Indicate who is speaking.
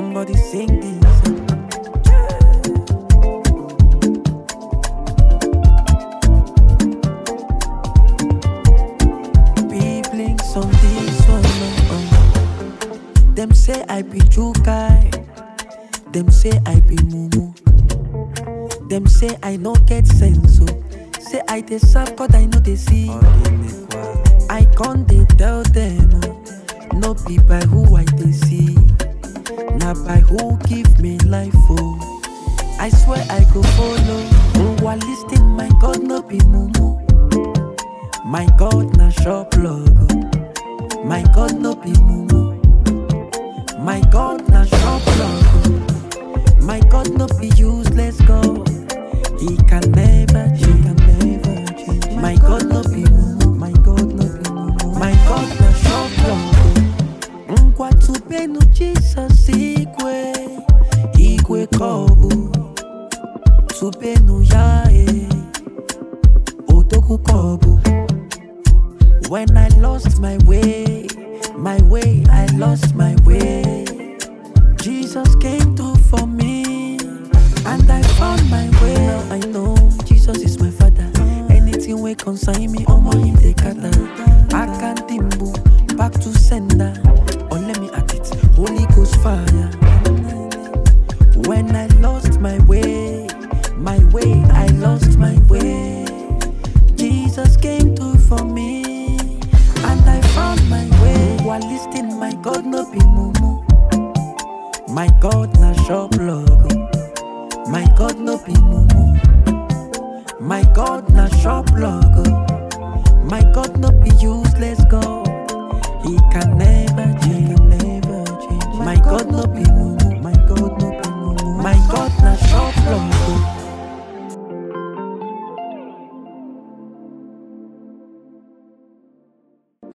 Speaker 1: Somebody sing this. Blinks on this one. uh, uh. Them say I be Jukai. Them say I be Mumu. Them say I no get sense. So say I dey serve God I know they see. I can't they tell them. oh, No be by who I they see. Na by who give me life. Oh. I swear I go follow. While listening, my God no be Mumu. My God na shop logo. My God no be mumu. My God na shop logo. My God no be useless God. He can never change. Can never change. My God no be mumu. My God no be mumu. My God na shop logo. Ngwa tubenu Jesus igwe. Igwe kobu. Tubenu ya eh. Odogu kobu. When I lost my way, my way, I lost my way. Jesus came through for me, and I found my way. Now I know Jesus is my father. Anything wey concern me, omo him dey cater. Akandimbu, back to sender. Or let me at it, Holy Ghost fire. When I lost my way, my way, I lost my way. Jesus came through for me, and I found my way. While listening, my God no be mumu. My God na shop logo. My God no be mumu. My God na shop logo. My God no be useless God. He can never change. He can never change. My God no be mumu.